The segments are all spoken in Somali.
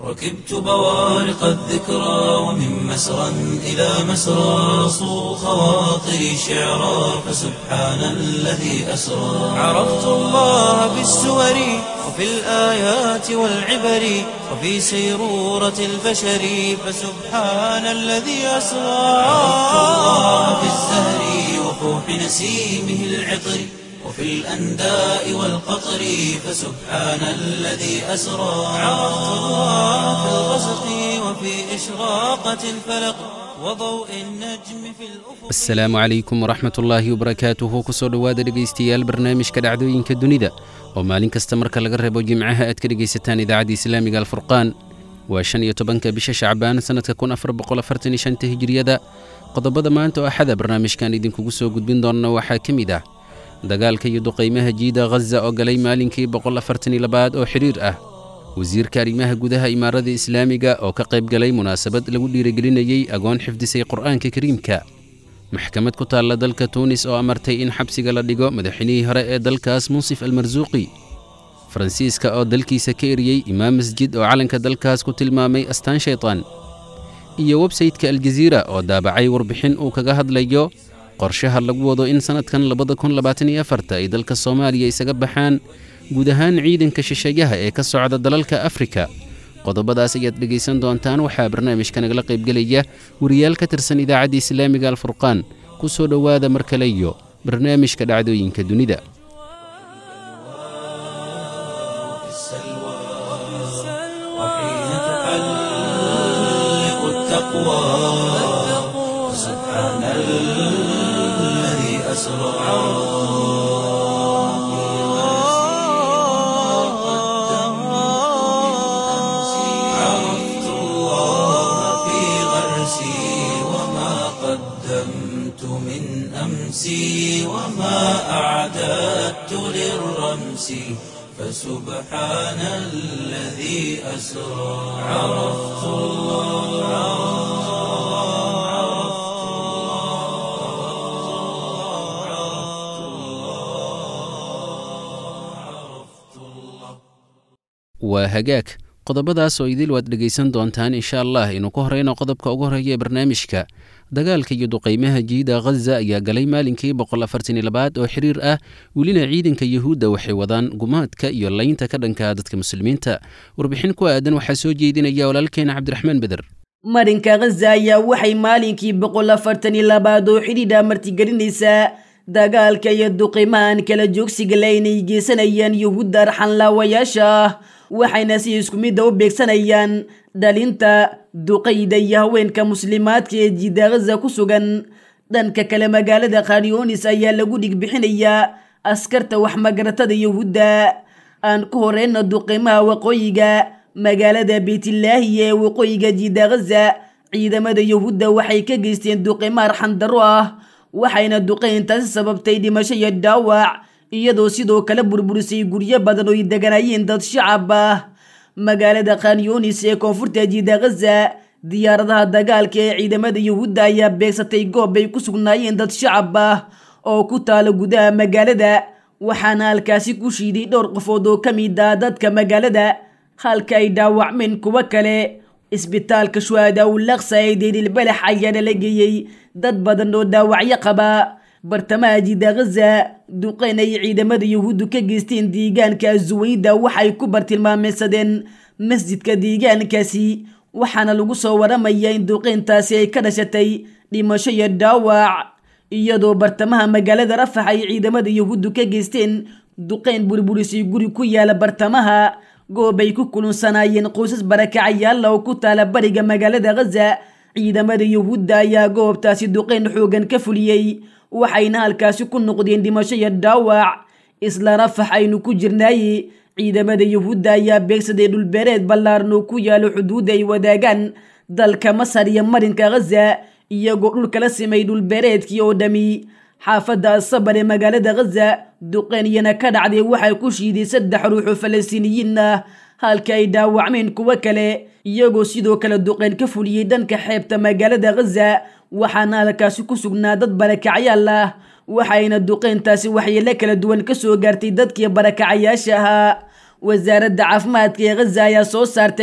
ركبت بوارق الذكرى ومن مسرى إلى مسرى صو خواطري شعرا فسبحان الذي أسرى عرفت الله بالسور وفي الآيات والعبر وفي سيرورة البشر فسبحان الذي أسرى عرفت الله بالزهر وفوح نسيمه العطر وفي الأنداء والقطر فسبحان الذي أسرى عرفت الله في الغسق وفي إشراقة الفلق وضوء النجم في الأفق asalaamu calaykum waraxmat ullaahi wabarakaatuhu kusoo dhowaada dhegaystayaal barnaamijka dhacdooyinka dunida oo maalin kasta marka laga reebo jimcaha aad ka dhegaysataan idaacadda islaamiga alfurqaan waa shan iyo tobanka bisha shacbaan sannadka kun afar boqol afartan iyo shanta hijiriyada qodobada maanta oo axada barnaamijkan idinkugu soo gudbin doonna waxaa ka mid ah dagaalka iyo duqaymaha jiida ghaza oo galay maalinkii boqol afartan iyo labaad oo xidhiir ah wasiirka arrimaha gudaha imaarada islaamiga oo ka qayb galay munaasabad lagu dhiirigelinayey agoon xifdisay qur'aanka kariimka maxkamad ku taalla dalka tuunis oo amartay in xabsiga la dhigo madaxweynihii hore ee dalkaas munsif almarsuuqi faransiiska oo dalkiisa ka eriyey imaam masjid oo calanka dalkaas ku tilmaamay astaan shaytaan iyo websaytka aljaziira oo daabacay warbixin uu kaga hadlayo qorshaha lagu wado in sannadkan labada kun labaatan iyo afarta ay dalka soomaaliya isaga baxaan guud ahaan ciidanka shisheeyaha ee ka socda dalalka afrika qodobadaas ayaad dhegaysan doontaan waxaa barnaamijka nagala qaybgelaya wariyaal ka tirsan idaacadda islaamiga alfurqaan ku soo dhowaada mar kale iyo barnaamijka dhacdooyinka dunida في السلوى وحين تحلق التقوى فسبحان الذي أسرى عرفت الله في غرسي وما قدمت من أمسي وما أعددت للرمس فسبحان الذي أسرى عرفت waa hagaag qodobadaas oo idil waad dhegaysan doontaan insha allah inuu ka horeyno qodobka ugu horeeya ee barnaamijka dagaalka iyo duqaymaha jiida ghaza ayaa galay maalinkii boqol afartan iyo labaad oo xiriir ah welina ciidanka yuhuudda waxay wadaan gumaadka iyo laynta ka dhanka dadka muslimiinta warbixin ku aadan waxaa soo jeedinaya walaalkeena cabdiraxmaan beder marinka ghaza ayaa waxay maalinkii boqol afartan iyo labaad oo xidhiidha martigelinaysaa dagaalka iyo duqimahan kala joogsiga le inay geysanayaan yuhuudda arxanlaawayaasha ah waxayna si isku midda u beegsanayaan dhalinta duqayda iyo haweenka muslimaadka ee jiida ghaza ku sugan dhanka kale magaalada khanyonis ayaa lagu dhigbixinayaa askarta waxmagaratada yuhuudda aan ku horeyno duqimaha waqooyiga magaalada beytlaahi ee waqooyiga jiida ghaza ciidamada yuhuudda waxay ka geysteen duqimo arxandaro ah waxayna duqayntaasi sababtay dhimasho iyo dhaawac iyadoo sidoo kale burburisay guryo badan oo ay deganayeen dad shacab ah magaalada khanyunis ee koonfurta jiida ghaza diyaaradaha dagaalka ee ciidamada yuhuudda ayaa beegsatay goob ay ku sugnaayeen dad shacab ah oo ku taala gudaha magaalada waxaana halkaasi ku shiiday dhowr qofood oo ka mid ah dadka magaalada halka ay dhaawacmeen kuwo kale isbitaalka shuhada ulaqsa ee deelilbalax ayaana la geeyey dad badan oo dhaawacyo qaba bartamaha jiida ghaza duqeyn ay ciidamada yuhuuddu ka geysteen deegaanka suwayda waxay ku bartilmaameysadeen masjidka deegaankaasi waxaana lagu soo waramayaa in duqeyntaasi ay ka dhashatay dhimasho iyo dhaawac iyadoo bartamaha magaalada rafax ay ciidamada yuhuuddu ka geysteen duqeyn burburisay guri ku yaala bartamaha goob ay ku kulunsanaayeen qoysas barakacayaalla oo ku taala bariga magaalada ghaza ciidamada yuhuudda ayaa goobtaasi duqeyn xoogan ka fuliyey waxayna halkaasi ku noqdeen dhimasho iyo dhaawac isla rafax aynu ku jirnaaye ciidamada yuhuudda ayaa beegsaday dhulbeereed ballaaran oo ku yaalo xuduudda ay wadaagaan dalka masar iyo marinka ghaza iyagoo dhulka la simay dhulbeereedkii oo dhami xaafadda asabar ee magaalada ghaza duqeyniyana ka dhacday waxay ku shiiday saddex ruux oo falastiiniyiin ah halka ay dhaawacmeen kuwo kale iyagoo sidoo kale duqeyn ka fuliyey dhanka xeebta magaalada ghaza waxaana halkaasi ku sugnaa dad barakacyaal ah waxayna duqeyntaasi waxyeelo kala duwan ka soo gaartay dadkii barakacayaasha ahaa wasaaradda caafimaadka ee ghaza ayaa soo saartay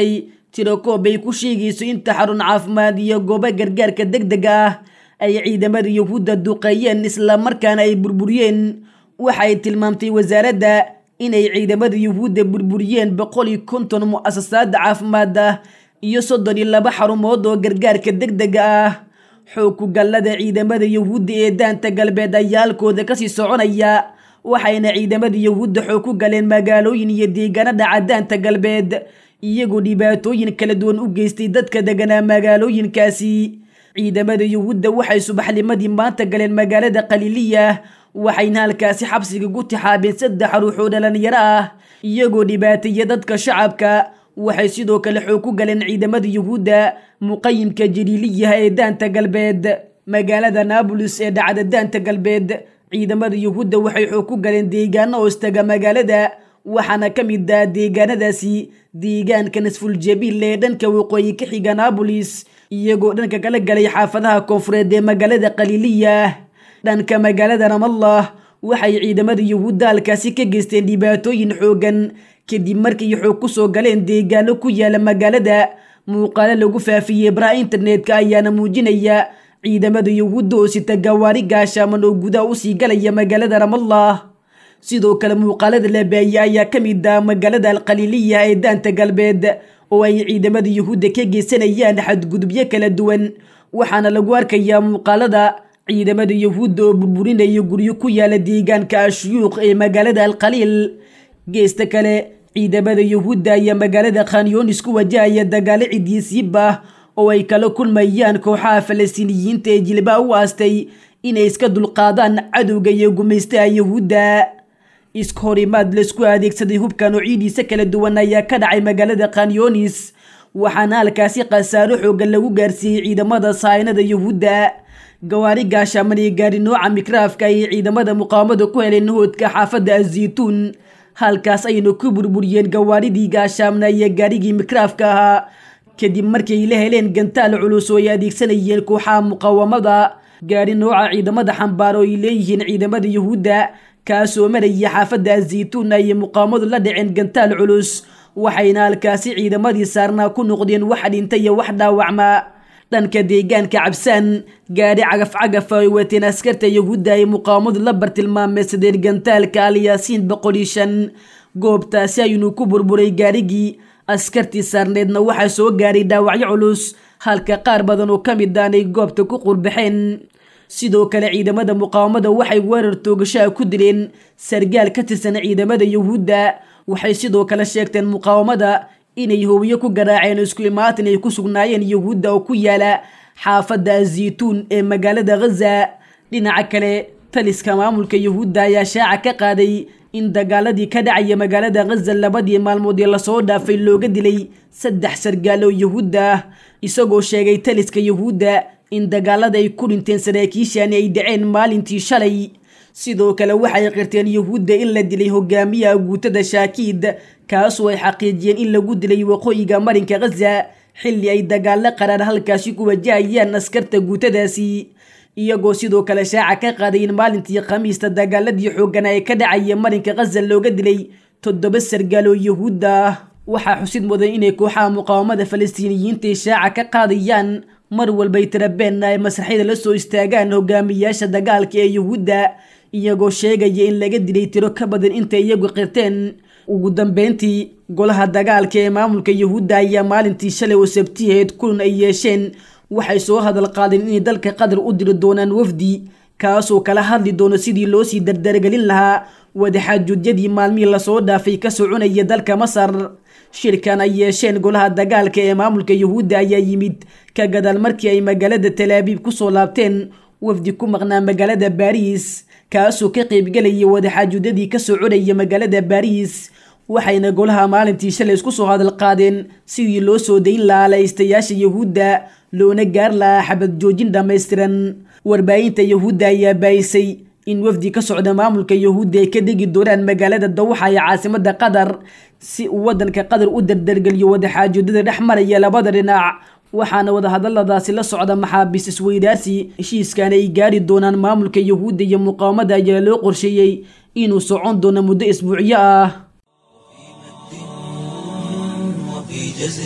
tirokoob ay ku sheegayso inta xarun caafimaad iyo goobo gargaarka deg dega ah ay ciidamada yuhuudda duqeeyeen islamarkaana ay burburiyeen waxay tilmaamtay wasaaradda inay ciidamada yuhuudda burburiyeen boqol iyo konton mu'asasaada caafimaad ah iyo soddon iyo laba xarumood oo gargaarka deg dega ah xoog ku gallada ciidamada yuhuudda ee daanta galbeed ayaa halkooda kasii soconaya waxayna ciidamada yuhuudda xoog ku galeen magaalooyin iyo deegaanada cadaanta galbeed iyagoo dhibaatooyin kala duwan u geystay dadka deganaa magaalooyinkaasi ciidamada yuhuudda waxay subaxnimadii maanta galeen magaalada khaliiliya waxayna halkaasi xabsiga ku tixaabeen saddex ruux oo dhalinyaro ah iyagoo dhibaateeya dadka shacabka waxay sidoo kale xoog ku galeen ciidamada yuhuudda muqayimka jaliiliyaha ee daanta galbeed magaalada naabolis ee dhacda daanta galbeed ciidamada yuhuudda waxay xoog ku galeen deegaano hoostaga magaalada waxaana ka mid ah deegaanadaasi deegaanka nasfuljabiil ee dhanka waqooyi ka xiga naabolis iyagoo dhanka kala galay xaafadaha koonfureed ee magaalada khaliiliya dhanka magaalada ramallah waxay ciidamada yuhuudda halkaasi ka geysteen dhibaatooyin xoogan kadib markay xoog ku soo galeen deegaano ku yaala magaalada muuqaalo lagu faafiyey baraha internetka ayaana muujinaya ciidamada yuhuudda oo sita gawaari gaashaaman oo gudaha usii galaya magaalada ramallah sidoo kale muuqaalada la baayey ayaa ka mid ah magaalada alkhaliiliya ee daanta galbeed oo ay ciidamada yuhuudda ka geysanayaan xadgudubyo kala duwan waxaana lagu arkayaa muuqaalada ciidamada yuhuudda oo burburinaya guryo ku yaala deegaanka ashuyuuq ee magaalada alkhaliil geesta kale ciidamada yuhuudda ayaa magaalada khanyoonis ku wajahaya dagaalo cidiisiib ah oo ay kala kulmayaan kooxaha falastiiniyiinta ee jilbaa u aastay inay iska dulqaadaan cadowga iyo gumaystaha yuhuudda iskahorimaad laisku adeegsaday hubka noocidiisa kala duwan ayaa ka dhacay magaalada khanyoonis waxaana halkaasi khasaaro xoogan lagu gaarsiiyey ciidamada sahaynada yuhuudda gawaari gaashaaman iyo gaari nooca mikraafka ayay ciidamada muqaawamada ku heleen hoodka xaafadda azaytuun halkaas ayna ku burburiyeen gawaaridii gaashaamna iyo gaarigii mikraafka ahaa kadib markay la heleen gantaal culus oo ay adeegsanayeen kooxaha muqaawamada gaari nooca ciidamada xambaar oo ay leeyihiin ciidamada yuhuudda kaasoo maraya xaafadda azaytuun ayay muqaawamadu la dhaceen gantaal culus waxayna halkaasi ciidamadii saarnaa ku noqdeen wax dhinta iyo wax dhaawacma dhanka deegaanka cabsaan gaari cagaf-cagaf ay wateen askarta yuhuudda ay muqaawamadu la bartilmaameysadeen gantaalka alyaasiin boqol iyo shan goobtaasi aynu ku burburay gaarigii askartii saarneedna waxaa soo gaaray dhaawacyo culus halka qaar badan oo ka mid aanay goobta ku qurbaxeen sidoo kale ciidamada muqaawamada waxay weerar toogashaha ku dileen sargaal ka tirsan ciidamada yuhuudda waxay sidoo kale sheegteen muqaawamada inay hoobiyo ku garaaceen isku imaatin ay ku sugnaayeen yuhuudda oo ku yaala xaafadda azaytuun ee magaalada ghaza dhinaca kale taliska maamulka yuhuudda ayaa shaaca ka qaaday in dagaaladii ka dhacaya magaalada ghaza labadii maalmood ee lasoo dhaafay looga dilay saddex sargaal oo yuhuudda ah isagoo sheegay taliska yuhuudda in dagaalada ay ku dhinteen saraakiishani ay dhaceen maalintii shalay sidoo kale waxay qirteen yuhuudda in la dilay hogaamiyaha guutada shaakiid kaasoo ay xaqiijiyeen in lagu dilay waqooyiga marinka ghaza xilli ay dagaalo qaraar halkaasi ku wajahayaan askarta guutadaasi iyagoo sidoo kale shaaca ka qaaday in maalintii khamiista dagaaladii xooggana ee ka dhacaya marinka ghaza looga dilay toddoba sargaal oo yuhuudda ah waxaa xusid mudan inay kooxaha muqaawamada falastiiniyiinta shaaca ka qaadayaan mar walbay tirabeenna ay masraxyada la soo istaagaan hogaamiyaasha dagaalka ee yuhuudda iyagoo sheegaya in laga dilay tiro ka badan intay iyagu qirteen ugu dambeyntii golaha dagaalka ee maamulka yuhuudda ayaa maalintii shalay oo sabtiheed kulan ay yeesheen waxay soo hadal qaadeen inay dalka qatar u diri doonaan wafdi kaasoo kala hadli doono sidii loo sii dardargelin lahaa wadaxaajuudyadii maalmihii lasoo dhaafay ka soconaya dalka masar shirkan ay yeesheen golaha dagaalka ee maamulka yuhuudda ayaa yimid ka gadaal markii ay magaalada talaabiib kusoo laabteen wafdi ku maqnaa magaalada baariis kaasoo ka qaybgelayay wadaxaajuudyadii ka soconaya magaalada baariis waxayna golaha maalintii shalay isku soo hadal qaadeen sidii loo soo dayn lahaa laystayaasha yuhuudda loona gaar lahaa xabad joojin dhammaystiran warbaahinta yuhuudda ayaa baayisay in wafdi ka socda maamulka yuhuudda ay ka degi doonaan magaalada dawxa ee caasimada qatar si uu wadanka qatar u dardargeliyo wadaxaajoodada dhex maraya labada dhinac waxaana wadahadaladaasi la socda maxaabiis isweydaarsi heshiiskan ay gaari doonaan maamulka yuhuudda iyo muqaawamada ayaa loo qorsheeyey inuu socon doono muddo isbuucyo ah وفي جزري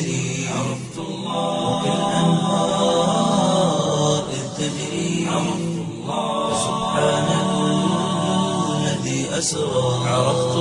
عرفت الله وبالأنهار إذ تجري عرفت الله سبحان الذي أسرى عرفت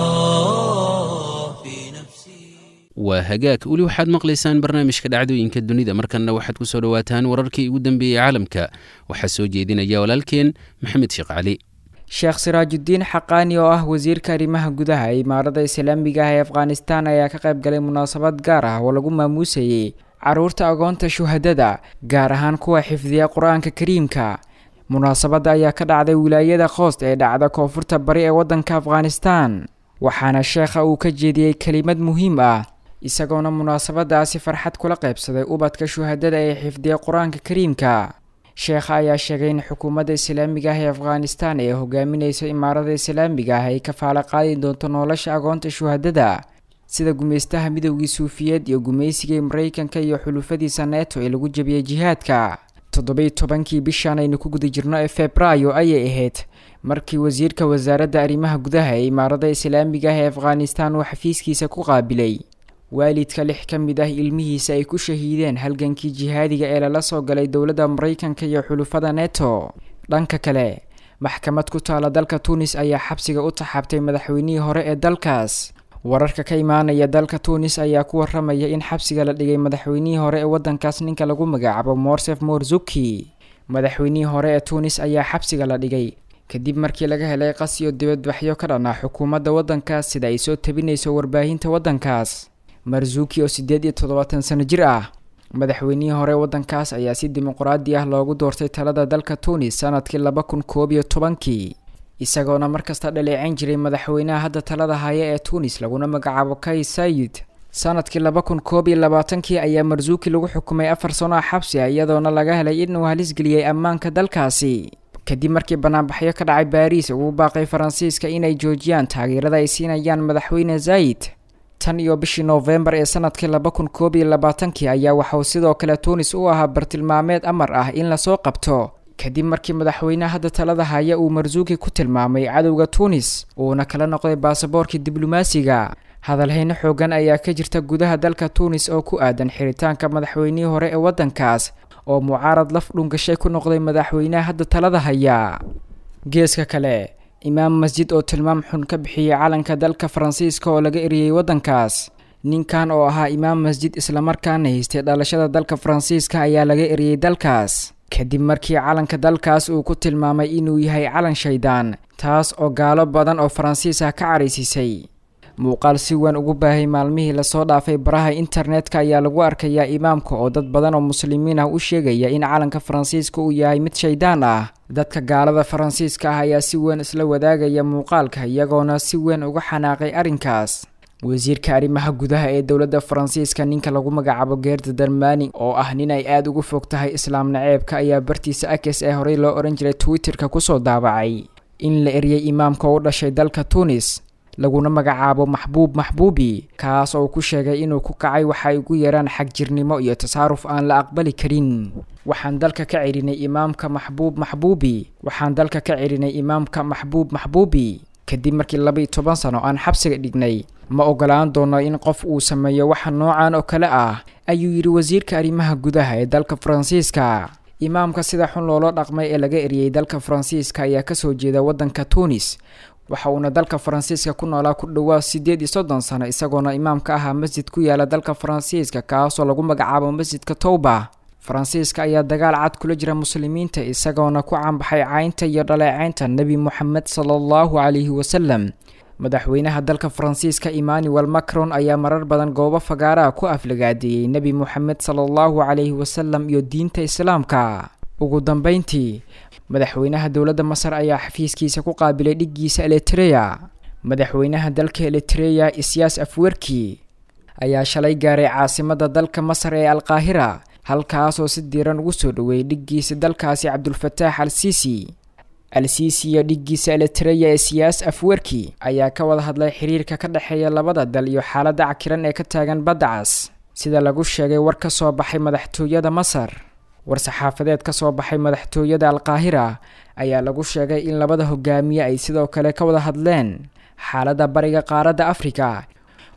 الله في نفسي waa hagaag weli waxaad maqlaysaan barnaamijka dhacdooyinka dunida markanna waxaad ku soo dhowaataan wararkii ugu dambeeyey caalamka waxaa soo jeedinaya walaalkeen maxamed sheekh cali sheekh siraajudiin xaqaani oo ah wasiirka arrimaha gudaha ee imaarada islaamiga ah ee afghanistan ayaa ka qayb galay munaasabad gaar ah oo lagu maamuusayey caruurta agoonta shuhadada gaar ahaan kuwa xifdiya qur-aanka kariimka munaasabadda ayaa ka dhacday wilaayada khoost ee dhacda koonfurta bari ee waddanka afghanistan waxaana sheekha uu ka jeediyey kelimad muhiim ah isagoona munaasabadaasi farxad kula qaybsaday ubadka shuhadada ee xifdiya qur-aanka kariimka sheekha ayaa sheegay in xukuumadda islaamiga ah ee afghanistan ee hogaaminaysa imaarada islaamiga ah ay kafaalo qaadi doonto nolosha agoonta shuhadada sida gumaystaha midowgii suufiyeed iyo gumaysigii maraykanka iyo xulufadiisa neeto ee lagu jebiyey jihaadka toddobiy tobankii bishan aynu ku guda jirno ee febraayo ayay ahayd markii wasiirka wasaaradda arrimaha gudaha ee imaarada islaamiga ah ee afghanistan uu xafiiskiisa ku qaabilay waalidka lix ka mid ah ilmihiisa ay ku shahiideen halgankii jihaadiga ee lala soo galay dowladda maraykanka iyo xulufada neto dhanka kale maxkamad ku taala dalka tunis ayaa xabsiga u taxaabtay madaxweynihii hore ee dalkaas wararka ka imaanaya dalka tunis ayaa ku waramaya in xabsiga la dhigay madaxweynihii hore ee waddankaas ninka lagu magacaabo morsef morzuki madaxweynihii hore ee tunis ayaa xabsiga la dhigay kadib markii laga helay qas iyo dibadbaxyo ka dhan ah xukuumadda waddankaas sida ay soo tabinayso warbaahinta waddankaas marzuki oo siddeed iyo toddobaatan sano jir ah madaxweynihii hore waddankaas ayaa si dimuqraadi ah loogu doortay talada dalka tunis sanadkii laba kun koob iyo tobankii isagoona markasta dhaleeceyn jiray madaxweynaha hadda talada haya ee tunis laguna magacaabo kay sayid sanadkii laba kun koob iyo labaatankii ayaa marzuki lagu xukumay afar sano ah xabsi ah iyadoona laga helay inuu halisgeliyey ammaanka dalkaasi kadib markii banaanbaxyo ka dhacay baariis ugu baaqay faransiiska inay joojiyaan taageerada ay siinayaan madaxweyne zayid tan iyo bishii noofembar ee sanadkii laba kun koob iyo labaatankii ayaa waxauu sidoo kale tunis u ahaa bartilmaameed amar ah in lasoo qabto kadib markii madaxweynaha hadda talada haya uu marzuki ku tilmaamay cadowga tunis uuna kala noqday baasaboorkii diblomaasiga hadalhayno xoogan ayaa ka jirta gudaha dalka tunis oo ku aadan xiritaanka madaxweynihii hore ee waddankaas oo mucaarad laf dhungashay ku noqday madaxweynaha hadda talada haya geeska kale imaam masjid oo tilmaam xun ka bixiyey calanka dalka faransiiska oo laga eriyey waddankaas ninkan oo ahaa imaam masjid islamarkaana haystay dhalashada dalka faransiiska ayaa laga eriyey dalkaas kadib markii calanka dalkaas uu ku tilmaamay inuu yahay calan shaydaan taas oo gaalo badan oo faransiis ah ka caraysiisay muuqaal si weyn ugu baahay maalmihii lasoo dhaafay baraha internetka ayaa lagu arkayaa imaamka oo dad badan oo muslimiin ah u sheegaya in calanka faransiiska uu yahay mid shaydaan ah dadka gaalada faransiiska ah ayaa si weyn isla wadaagaya muuqaalka iyagoona si weyn uga xanaaqay arrinkaas wasiirka arrimaha gudaha ee dowladda faransiiska ninka lagu magacaabo geerda darmani oo ah nin ay aada ugu fog tahay islaam naceebka ayaa bartiisa akes ee horey loo odhan jiray twitterka kusoo daabacay in la eriyey imaamka u dhashay dalka tunis laguna magacaabo maxbuub maxbuubi kaas oo ku sheegay inuu ku kacay waxa ay ugu yeeraan xagjirnimo iyo tasaaruf aan la aqbali karin waxaan dalka ka celinay imaamka maxbuub maxbuubi waxaan dalka ka celinay imaamka maxbuub maxbuubi kadib markii laba-iyo toban sano aan xabsiga dhignay ma ogolaan doono in qof uu sameeyo waxa noocan oo kale ah ayuu yidhi wasiirka arrimaha gudaha ee dalka faransiiska imaamka sida xun loola dhaqmay ee laga eriyey dalka faransiiska ayaa kasoo jeeda waddanka tunis waxa uuna dalka faransiiska ku noolaa ku dhowaa siddeed iyo soddon sano isagoona imaamka ahaa masjid ku yaala dalka faransiiska kaasoo lagu magacaabo masjidka towba faransiiska ayaa dagaal cad kula jira muslimiinta isagoona ku caanbaxay caynta iyo dhaleecaynta nebi moxamed sala allahu calayhi wasalam madaxweynaha dalka faransiiska emmanuel macron ayaa marar badan goobo fagaaraha ku aflagaadeeyey nebi moxamed sala allahu calayhi wasalam iyo diinta islaamka ugu dambeyntii madaxweynaha dowladda masar ayaa xafiiskiisa ku qaabilay dhiggiisa elitreya madaxweynaha dalka elitreya isyaas afwerki ayaa shalay gaaray caasimadda dalka masar ee alqaahira halkaasoo si diiran ugu soo dhoweeyay dhiggiisa dalkaasi cabdulfataax al siisi al siisi iyo dhiggiisa elitreya ee siyaas afwerki ayaa ka wada hadlay xiriirka ka dhexeeya labada dal iyo xaaladda cakiran ee ka taagan badda cas sida lagu sheegay war ka soo baxay madaxtooyada masar war-saxaafadeed ka soo baxay madaxtooyada alqaahira ayaa lagu sheegay in labada hogaamiye ay sidoo kale ka wada hadleen xaaladda bariga qaaradda afrika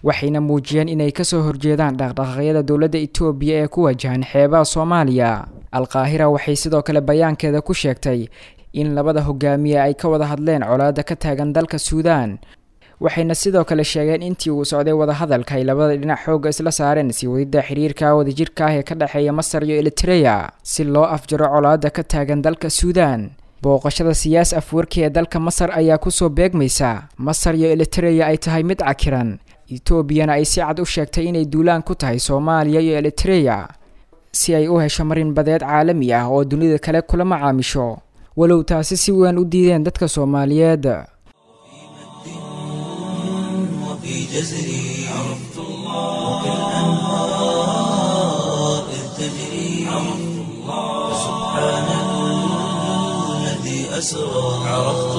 waxayna muujiyeen inay kasoo horjeedaan dhaqdhaqaaqyada dowladda itoobiya ee ku wajahan xeebaha soomaaliya alqaahira waxay sidoo kale bayaankeeda ku sheegtay in labada hogaamiye ay ka wada hadleen colaada ka taagan dalka suudaan waxayna sidoo kale sheegeen intii uu socday wadahadalka ay labada dhinac xoogga isla saareen sii wadida xiriirka wadajirka ah ee ka dhexeeya masar iyo elitreya si loo afjaro colaada ka taagan dalka suudaan booqashada siyaas afwarki ee dalka masar ayaa kusoo beegmaysa masar iyo elitreya ay tahay mid cakiran etoobiyana ay si cad u sheegtay inay duulaan ku tahay soomaaliya iyo elitreya si ay u hesho marin badeed caalami ah oo dunida kale kula macaamisho walow taasi si weyn u diideen dadka soomaaliyeed وفي جزري عرفت الله وكالأنهار إذ تجري عرفت الله سبحان الذي أسرى عرفت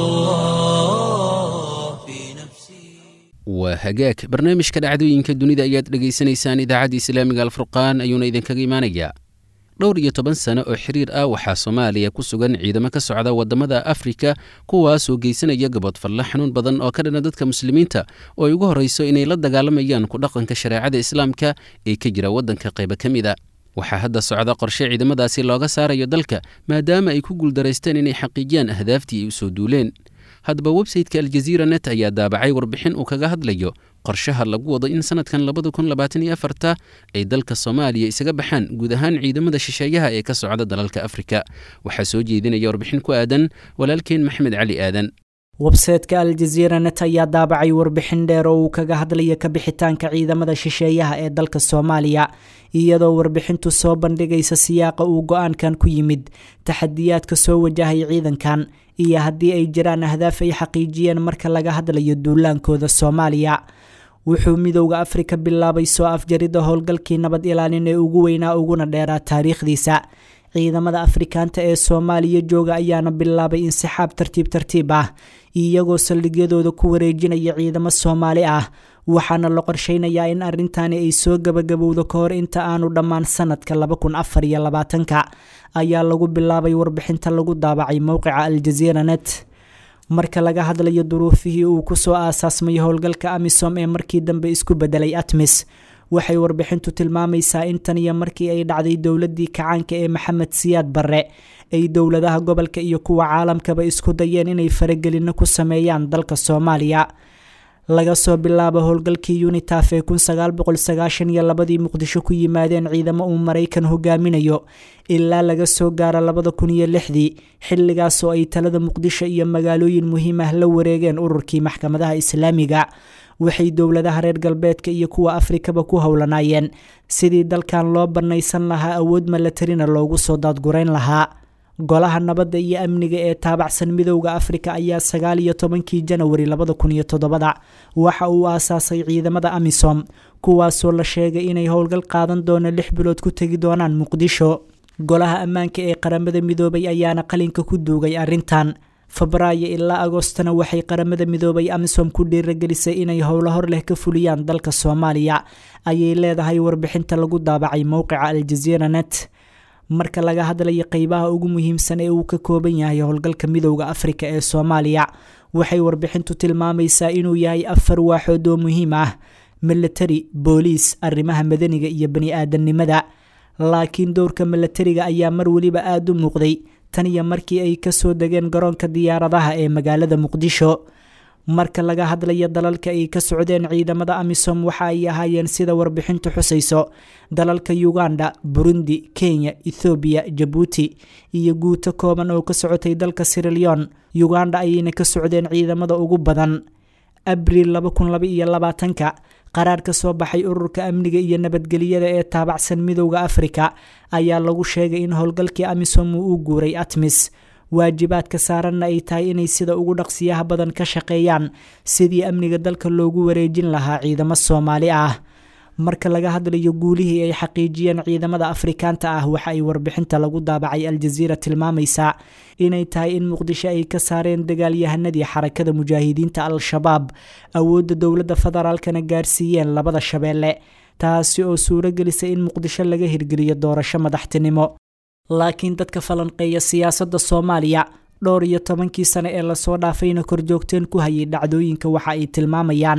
الله في نفسي waa hagaag barnaamijka dhacdooyinka dunida ayaad dhegaysanaysaan idaacadda islaamiga alfurqaan ayuuna idinkaga imaanayaa dhowr iyo toban sano oo xiriir ah waxaa soomaaliya ku sugan ciidamo ka socda waddamada afrika kuwaasoo geysanaya gabodfalle xanuun badan oo ka dhana dadka muslimiinta oo ay ugu horrayso inay la dagaalamayaan ku dhaqanka shareecada islaamka ee ka jira waddanka qaybo ka mid a waxaa hadda socda qorshe ciidamadaasi looga saarayo dalka maadaama ay ku guuldaraysteen inay xaqiijiyaan ahdaaftii ay u soo duuleen haddaba websayteka aljaziira net ayaa daabacay warbixin uu kaga hadlayo qorshaha lagu wado in sanadkan labada kun labaatan iyo afarta ay dalka soomaaliya isaga baxaan guud ahaan ciidamada shisheeyaha ee ka socda dalalka afrika waxaa soo jeedinaya warbixin ku aadan walaalkeen maxamed cali aadan websaytka aljaziira net ayaa daabacay warbixin dheer oo uu kaga hadlaya kabixitaanka ciidamada shisheeyaha ee dalka soomaaliya iyadoo warbixintu soo bandhigaysa siyaaqa uu go-aankan ku yimid taxadiyaadka soo wajahay ciidankan iyo haddii ay jiraan ahdaaf ay xaqiijiyeen marka laga hadlayo duulaankooda soomaaliya wuxuu midowda afrika bilaabay soo afjarida howlgalkii nabad ilaalin ee ugu weynaa uguna dheeraa taariikhdiisa ciidamada afrikaanta ee soomaaliya jooga ayaana bilaabay insixaab tartiib tartiib ah iyagoo saldhigyadooda ku wareejinaya ciidamo soomaali ah waxaana la qorsheynayaa in arrintani ay soo gabagabowdo ka hor inta aanu dhammaan sanadka laba kun afar iyo labaatanka ayaa lagu bilaabay warbixinta lagu daabacay mowqica aljaziira net marka laga hadlayo duruufihii uu kusoo aasaasmay howlgalka amisom ee markii dambe isku bedelay atmis waxay warbixintu tilmaamaysaa in tan iyo markii ay dhacday dowladii kacaanka ee maxamed siyaad barre ay dowladaha gobolka iyo kuwa caalamkaba isku dayeen inay faragelino ku sameeyaan dalka soomaaliya laga soo bilaabo howlgalkii unitaf ee kun sagaal boqol sagaashan iyo labadii muqdisho ku yimaadeen ciidamo uu maraykan hogaaminayo ilaa laga soo gaaro labada kun iyo lixdii xilligaas oo ay talada muqdisho iyo magaalooyin muhiim ah la wareegeen ururkii maxkamadaha islaamiga waxay dowladaha reer galbeedka iyo kuwa afrikaba ku howlanaayeen sidii dalkan loo bannaysan lahaa awood malatarina loogu soo daadgurayn lahaa golaha nabadda iyo amniga ee taabacsan midowda afrika ayaa sagaal iyo tobankii janawari labada kun iyo toddobada waxa uu aasaasay ciidamada amisom kuwaasoo la sheegay inay howlgal qaadan doono lix bilood ku tegi doonaan muqdisho golaha ammaanka ee qaramada midoobay ayaana qalinka ku duugay arrintan febraayo ilaa agostona waxay qaramada midoobay amisom ku dhiiragelisay inay howlo hor leh ka fuliyaan dalka soomaaliya ayay leedahay warbixinta lagu daabacay mowqica aljaziira net marka laga hadlayo qeybaha ugu muhiimsan ee uu ka kooban yahay howlgalka midowda afrika ee soomaaliya waxay warbixintu tilmaamaysaa inuu yahay afar waaxood oo muhiim ah milatari booliis arrimaha madaniga iyo bani aadamnimada laakiin dowrka milatariga ayaa mar weliba aada u muuqday tan iyo markii ay kasoo degeen garoonka diyaaradaha ee magaalada muqdisho marka laga hadlayo dalalka ay ka socdeen ciidamada amisom waxa ay ahaayeen sida warbixintu xusayso dalalka uganda burundi kenya ethoobiya jabuuti iyo guuto kooban oo ka socotay dalka sirilion uganda ayayna ka socdeen ciidamada ugu badan abriil ka qaraar ka soo baxay ururka amniga iyo nabadgelyada ee taabacsan midowda afrika ayaa lagu sheegay in howlgalkii amisom uu u guuray atmis waajibaadka saaranna ay tahay inay sida ugu dhaqsiyaha badan ka shaqeeyaan sidii amniga dalka loogu wareejin lahaa ciidamo soomaali ah marka laga hadlayo guulihii ay xaqiijiyeen ciidamada afrikaanta ah waxa ay warbixinta lagu daabacay aljaziira tilmaamaysaa inay tahay in muqdisho ay ka saareen dagaalyahanadii xarakada mujaahidiinta al-shabaab awoodda dowladda federaalkana gaarsiiyeen labada shabeelle taasi oo suuro gelisay in muqdisho laga hirgeliyo doorasho madaxtinimo laakiin dadka falanqeeya siyaasadda soomaaliya dhowr iyo tobankii sane ee lasoo dhaafayna korjoogteen ku hayay dhacdooyinka waxa ay tilmaamayaan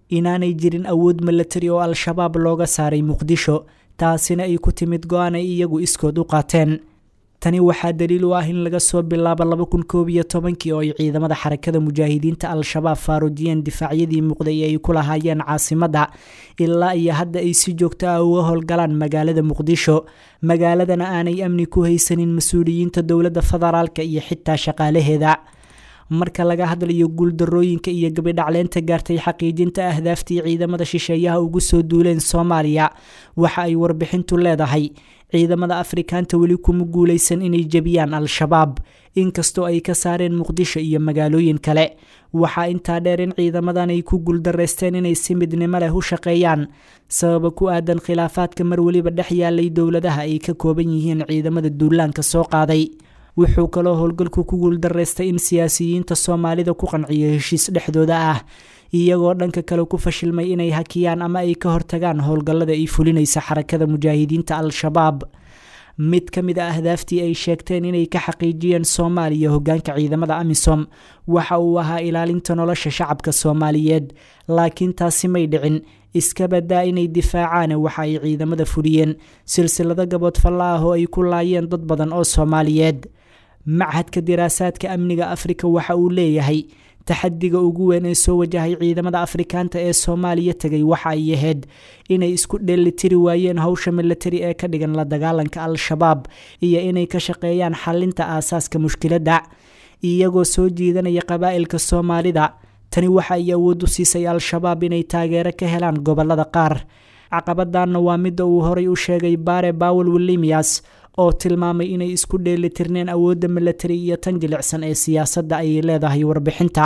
inaanay jirin awood milatari oo al-shabaab looga saaray muqdisho taasina ay ku timid go-aan ay iyagu iskood u qaateen tani waxaa daliil u ah in laga soo bilaabo laba kun koob iyo tobankii oo ay ciidamada xarakada mujaahidiinta al-shabaab faaruujiyeen difaacyadii muuqday ee ay ku lahaayeen caasimadda ilaa iyo hadda ay si joogto ah uga howlgalaan magaalada muqdisho magaaladana aanay amni ku haysanin mas-uuliyiinta dowladda federaalka iyo xitaa shaqaalaheeda marka laga hadlayo guuldarooyinka iyo gabidhacleynta gaartay xaqiijinta ahdaaftii ciidamada shisheeyaha ugu soo duuleen soomaaliya waxa ay warbixintu leedahay ciidamada afrikaanta weli kuma guuleysan inay jebiyaan al-shabaab inkastoo ay ka saareen muqdisho iyo magaalooyin kale waxaa intaa dheer in ciidamadan ay ku guuldareysteen inay si midnimo leh u shaqeeyaan sababa ku aadan khilaafaadka mar weliba dhex yaalay dowladaha ay ka kooban yihiin ciidamada duulaanka soo qaaday wuxuu kaloo howlgalku ku guuldareystay in siyaasiyiinta soomaalida ku qanciyo heshiis dhexdooda ah iyagoo dhanka kale ku fashilmay inay hakiyaan ama ay ka hortagaan howlgallada ay fulinaysa xarakada mujaahidiinta al-shabaab mid ka mid a ahdaaftii ay sheegteen inay ka xaqiijiyeen soomaaliya hogaanka ciidamada amisom waxa uu ahaa ilaalinta nolosha shacabka soomaaliyeed laakiin taasi may dhicin iska badaa inay difaacaan waxa ay ciidamada fuliyeen silsilado gabood falla ah oo ay ku laayeen dad badan oo soomaaliyeed machadka diraasaadka amniga afrika waxa uu leeyahay taxadiga ugu weyn ee soo wajahay ciidamada afrikaanta ee soomaaliya tegay waxa ay ahayd inay isku dheelitiri waayeen howsha milatari ee ka dhigan la dagaalanka al-shabaab iyo inay ka shaqeeyaan xalinta aasaaska mushkiladda iyagoo soo jiidanaya qabaa'ilka soomaalida tani waxa ay awood u siisay al-shabaab inay taageero ka helaan gobolada qaar caqabadanna waa midda uu horay u sheegay bare bawel wilimias oo tilmaamay inay isku dheelitirneen awoodda milatari iyo tan jilicsan ee siyaasadda ayay leedahay warbixinta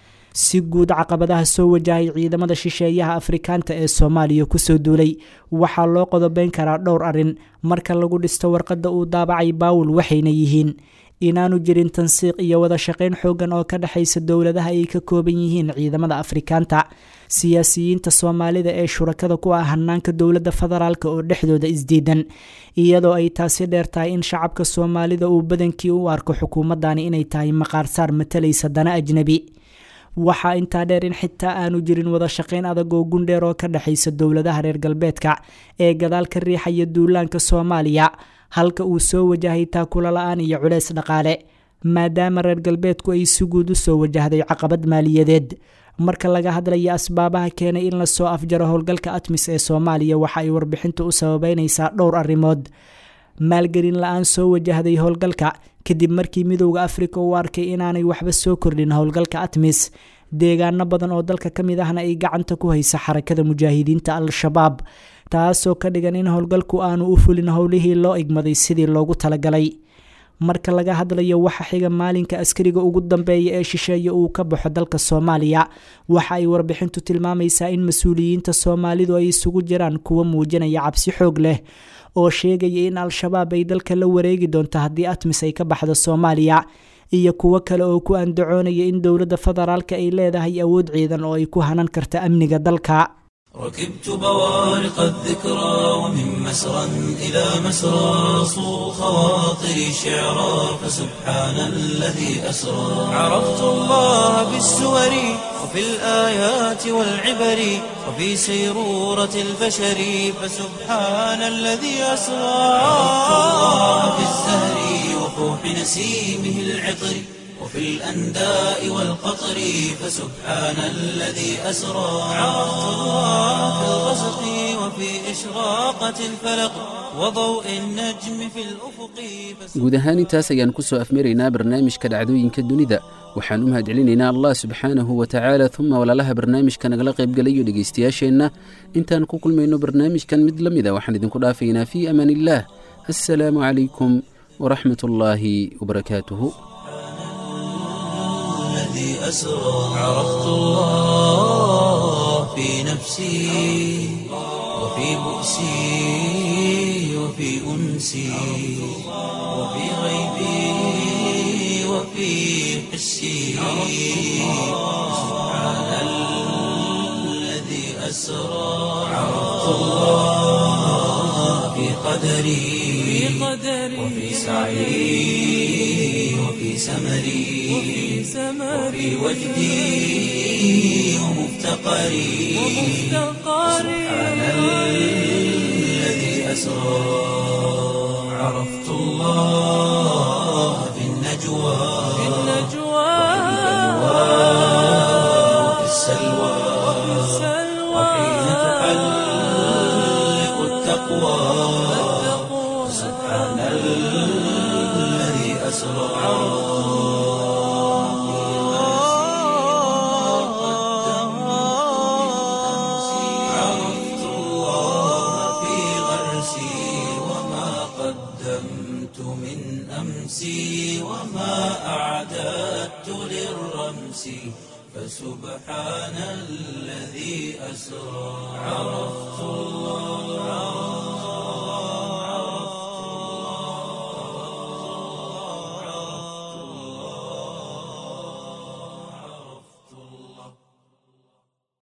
si guud caqabadaha soo wajahay ciidamada shisheeyaha afrikaanta ee soomaaliya kusoo duulay waxaa loo qodobeyn karaa dhowr arrin marka lagu dhisto warqadda uu daabacay baawul waxayna yihiin inaanu jirin tansiiq iyo wada shaqayn xoogan oo ka dhexaysa dowladaha ay ka kooban yihiin ciidamada afrikaanta siyaasiyiinta soomaalida ee shurakada ku ah hanaanka dowladda federaalk oo dhexdooda isdiidan iyadoo ay taasi dheer tahay in shacabka soomaalida uu badankii u arko xukuumadani inay tahay maqaarsaar matalaysa dana ajnebi waxaa intaa dheer in xitaa aanu jirin wada shaqayn adag oo gundheer oo ka dhexaysa dowladaha reer galbeedka ee gadaal ka riixaya duulaanka soomaaliya halka uu soo wajahay taakula la-aan iyo culeys dhaqaale maadaama reer galbeedku ay si guud u soo wajahday caqabad maaliyadeed marka laga hadlaya asbaabaha keenay in lasoo afjaro howlgalka atmis ee soomaaliya waxa ay warbixintu u sababeynaysaa dhowr arrimood maalgelin la-aan soo wajahday howlgalka kadib markii midowda afrika uu arkay inaanay waxba soo kordhin howlgalka atmis deegaano badan oo dalka ka mid ahna ay gacanta ku haysa xarakada mujaahidiinta al-shabaab taasoo ka dhigan in howlgalku aanu u fulin howlihii loo igmaday sidii loogu talagalay marka laga hadlayo waxa xiga maalinka askariga ugu dambeeya ee shisheeye uu ka baxo dalka soomaaliya waxa ay warbixintu tilmaamaysaa in mas-uuliyiinta soomaalidu ay isugu jiraan kuwa muujinaya cabsi xoog leh oo sheegaya in al-shabaab ay dalka la wareegi doonto haddii atmis ay ka baxdo soomaaliya iyo kuwo kale oo ku andacoonaya in dowladda federaalka ay leedahay awood ciidan oo ay ku hanan karta amniga dalka ركبت بوارق الذكرى ومن مسرى إلى مسرى صو خواطري شعرا فسبحان الذي أسرى عرفت الله بالسور وفي الآيات والعبر وفي سيرورة البشر فسبحان الذي أسرى عرفت الله بالزهر وفوح نسيمه العطر وفي الأنداء والقطر فسبحان الذي أسرى عرفت الله في الغسق وفي إشراقة الفلق وضوء النجم في الأفق guud ahaan intaas ayaan ku soo afmaraynaa barnaamijka dhacdooyinka dunida waxaan u mahadcelinaynaa allah subxaanahu wa tacaala uma walaalaha barnaamijka nagala qaybgalayo dhegaystayaasheenna intaan ku kulmayno barnaamijkan mid la mida waxaan idinku dhaafaynaa fii amaan illaah assalaamu calaykum waraxmat ullaahi wabarakaatuhu الذي أسرى عرفت الله في نفسي وفي بؤسي وفي أنسي وفي غيبي وفي حسي سبحان الذي أسرى عرفت الله في قدري وفي سعي وفي سمري وفي وجدي ومفتقري سبحان الذي أسرى عرفت الله في النجوى وفي السلوى وحين تحلق التقوى سبحان الذي أسرى عرفت الله في غرسي وما قدمت من أمسي وما أعددت للرمس فسبحان الذي أسرى عرفت الله